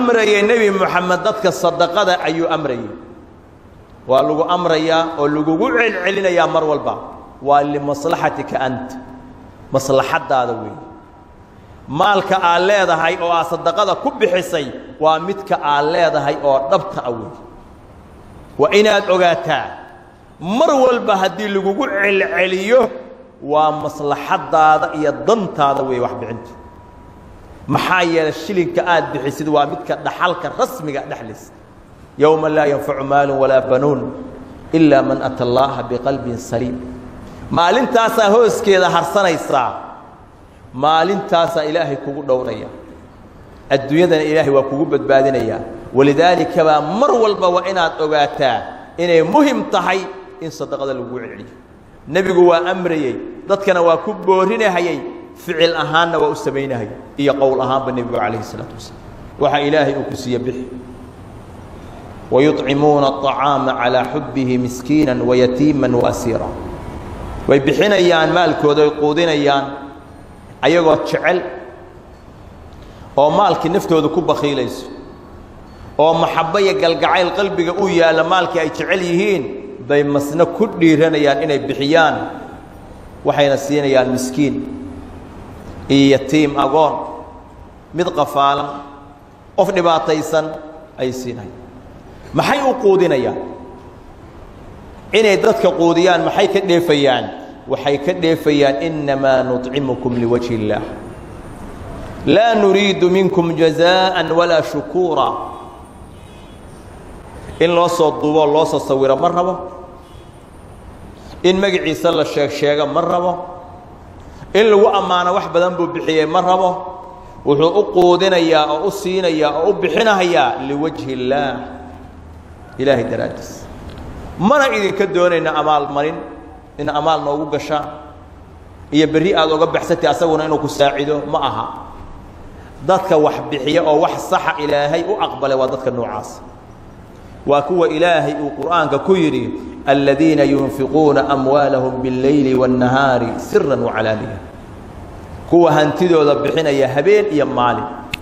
amrayay nebi moxamed dadka sadaqada ayuu amrayay waa lagu amrayaa oo lagugu celcelinayaa mar walba waa limaslaxatika anta maslaxaddaada weeye maalka aad leedahay oo aad sadaqada ku bixisay waa midka aad leedahay oo dhabta a weeye waa inaad ogaataa mar walba haddii lagugu celceliyo waa maslaxaddaada iyo dantaada weeye waxbixintu maxaa yeelay shilinka aad bixisid waa midka dhaxalka rasmiga dhexlaysa yowma laa yanfacu maalun walaa banuun ilaa man ata allaaha biqalbin saliim maalintaasaa hooskeeda harsanaysaa maalintaasaa ilaahay kugu dhowraya adduunyadana ilaahay waa kugu badbaadinayaa walidaalika baa mar walba waa inaad ogaataa inay muhim tahay in sadaqada lagugu celceliyo nebigu waa amrayey dadkana waa ku boorinahayey ficil ahaanna waa u samaynahaya iyo qowl ahaanba nebigu calayhi isalaatu wasalaam waxaa ilaahay uu ku siiye bixi wayuطcimuuna aطacaama calaa xubbihi miskiina wayatiima waasiira way bixinayaan maalkooda ay quudinayaan ayagoo jecel oo maalkii naftooda ku bakhiilayso oo maxabbo iyo galgacayl qalbiga u yaalla maalkii ay jecel yihiin bay masna ku dhiiranayaan inay bixiyaan waxayna siinayaan miskiin iyo yatiim agoon mid qafaalan qof dhibaataysan ayay siinayaan maxay u quudinayaan inay dadka quudiyaan maxay ka dheefayaan waxay ka dheefayaan innamaa nuطcimukum liwajhi اllaah laa nuriidu minkum jazaءa walaa shukuura in loo soo duuboo loo soo sawiro ma rabo in magaciisa la sheeg sheego ma rabo in lagu ammaano wax badan buu bixiyey ma rabo wuxuu u quudinayaa oo u siinayaa oo u bixinahayaa liwajhi اllaah ilaahay daraaddiis mana idinka doonayna amaal marin in amaal noogu gashaan iyo berri aad oga baxsatay asaguna inuu ku saacido ma aha dadka wax bixiya oo wax saxa ilaahay u aqbalay waa dadka noocaas waa kuwa ilaahay uu qur'aanka ku yidhi aladiina yunfiquuna amwaalahum biاlleyli waاnnahaari sira wacalaaniya kuwa hantidooda bixinaya habeen iyo maalin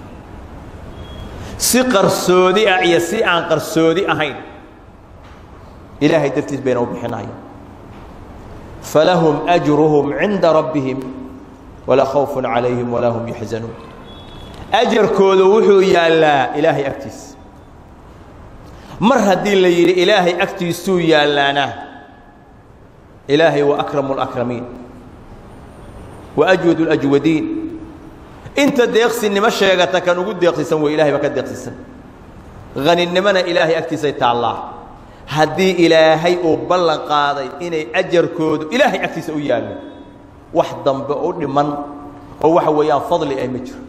si qarsoodi ah iyo si aan qarsoodi ahayn ilaahay dartiis bayna u bixinaya falahum ajruhum cinda rabbihim walaa khawfun calayhim walaa hum yaxzanuun ajarkoodu wuxuu yaallaa ilaahay agtiisa mar haddii la yidhi ilaahay agtiisuu yaallaana ilaahay waa akramu اlakramiin wa ajwad اlajwadiin inta deeqsinimo sheegata kan ugu deeqsisan wey ilahay baa ka deeqsisan haninimona ilaahay agtiisay taallaa haddii ilaahay uu ballan qaaday inay ajarkoodu ilaahay agtiisa u yaallo wax dambe u dhiman oo waxa weeyaan fadli ay ma jiro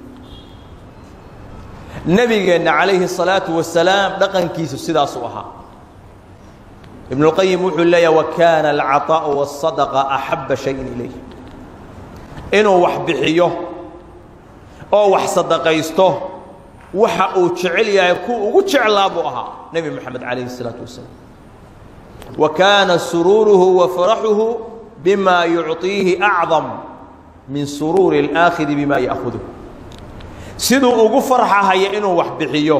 nebigeenna calayhi الsalaaةu wasalaam dhaqankiisu sidaasuu ahaa ibnuاlqayim wuxuu leeyaha wakaana alcaطaaءu wالصadaqa axaba shayin ilayh inuu wax bixiyo oo wax sadaqaysto waxa uu jecel yahay kuwa ugu jeclaa buu ahaa nebi moxamed calayhi الsalaaةu wasalaam wa kaana suruuruhu wa faraxuhu bima yucطiihi acdam min suruuri اlآakhidi bima ya'huduh siduu ugu farxahaya inuu wax bixiyo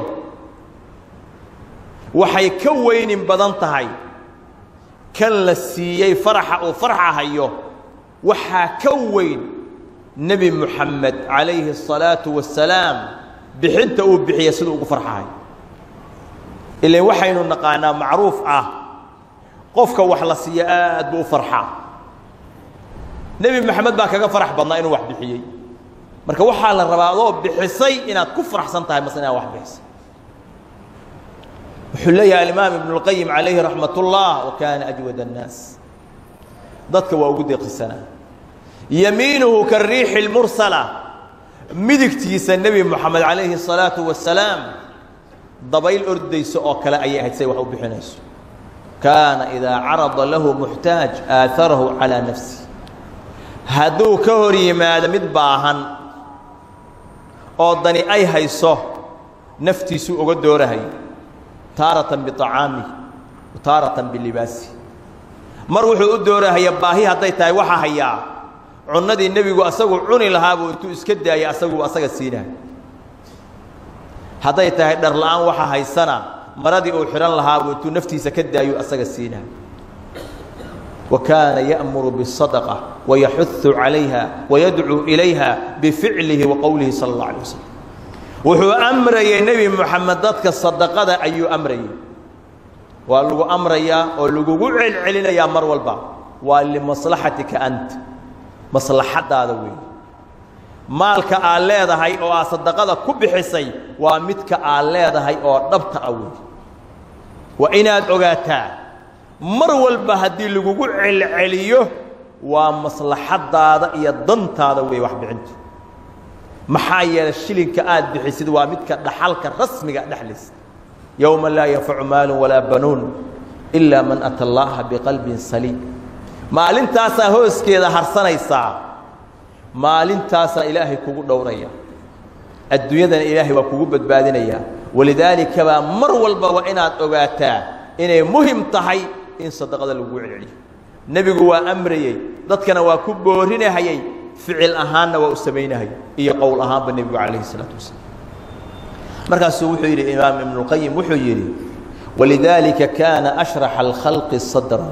waxay ka weynin badan tahay kan la siiyey faraxa uu farxahayo waxaa ka weyn nebi moxamed calayhi الsalaaةu wasalaam bixinta uu bixiya siduu ugu farxahayo ilan waxaynu naqaanaa macruuf ah qofka wax la siiya aad buu u farxaa nebi moxamed baa kaga farax badnaa inuu wax bixiyey marka waxaa la rabaa adoo bixisay inaad ku faraxsan tahay mase inaad wax bixisay wuxuu leeyahay alimaam ibnu اlqayim calayhi raxmat ullah wa kaana ajwad الnaas dadka waa ugu deeqisanaa yamiinuhu kariixi اlmursala midigtiisa nebi moxamed calayhi الsalaaةu wasalaam dabayl ordayso oo kale ayay ahayd say wax u bixinayso kaana idaa carada lahu muxtaaj aaharahu calىa nafsi hadduu ka hor yimaado mid baahan oo dani ay hayso naftiisuu oga doorahay taaratan biطacaamih wa taaratan bilibaasi mar wuxuu u doorahaya baahi hadday tahay waxaa hayaa cunnadii nebigu asagu cuni lahaabuu intuu iska daayay asagu asaga siinahay hadday tahay dhar la'aan waxa haysana maradii uu xidhan lahaabuu intuu naftiisa ka daayu asaga siinaa wa kaana ya'muru biالsadaqة wayaxuثu calayha wayadcuu ilayha bificlihi wa qowlihi sala اllah alay wasalam wuxuu amrayey nebi moxamed dadka sadaqada ayuu amrayey waa lagu amrayaa oo lagugu celcelinayaa mar walba waa limaslaxatika anta maslaxaddaada weeye maalka aad leedahay oo aad sadaqada ku bixisay waa midka aad leedahay oo dhabta ah weeye waa inaad ogaataa mar walba haddii lagugu celceliyo waa maslaxaddaada iyo dantaada weeye wax bixintu maxaa yeelay shilinka aad bixisid waa midka dhaxalka rasmiga dhexlaysa yowma laa yanfacu maalu walaa banuun ilaa man ata allaaha biqalbin saliim maalintaasaa hooskeeda harsanaysaa maalintaasaa ilaahay kugu dhowraya adduunyadana ilaahay waa kugu badbaadinayaa walidaalika baa mar walba waa inaad ogaataa inay muhim tahay in sadaqada lagugu celceliyo nebigu waa amrayey dadkana waa ku boorinahayey ficil ahaanna waa u samaynahayay iyo qowl ahaanba nebigu calayhi isalaatu wasalaam markaasuu wuxuu yidhi imaam ibnuاlqayim wuxuu yidhi walidaalika kaana ashraxa alkhalqi sadran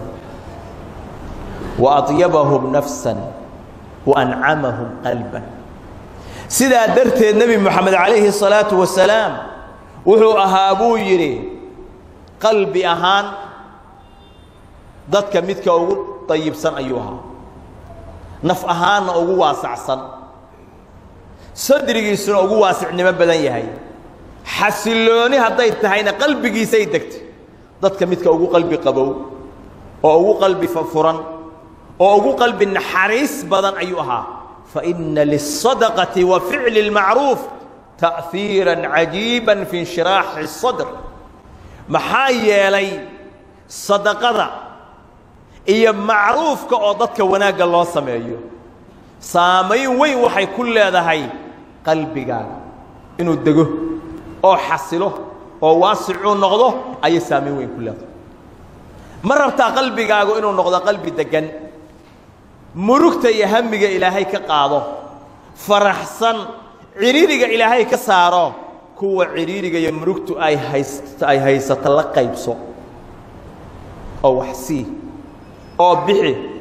waaطyabahum nafsan waancamahum qalban sidaa darteed nebi moxamed calayhi الsalaatu wasalaam wuxuu ahaa buu yidhi qalbi ahaan dadka midka ugu dayibsan ayuu ahaa naf ahaanna ugu waasacsan sadrigiisuna ugu waasicnimo badan yahay xasillooni hadday tahayna qalbigiisay degtay dadka midka ugu qalbi qabow oo ugu qalbi furan oo ugu qalbi naxariis badan ayuu ahaa faina liلsadaqati wa ficli اlmacruuf ta'hiira cajiiba fi inshiraaxi الsadr maxaa yeelay sadaqada iyo macruufka oo dadka wanaagga loo sameeyo saamayn weyn waxay ku leedahay qalbigaaga inuu dego oo xasilo oo waasicuu noqdo ayay saamayn weyn ku leedahay ma rabtaa qalbigaagu inuu noqdo qalbi deggan murugta iyo hamiga ilaahay ka qaado faraxsan cidhiiriga ilaahay ka saaro kuwa cidhiiriga iyo murugtu ay hays ay haysato la qaybso oo wax sii oo bixi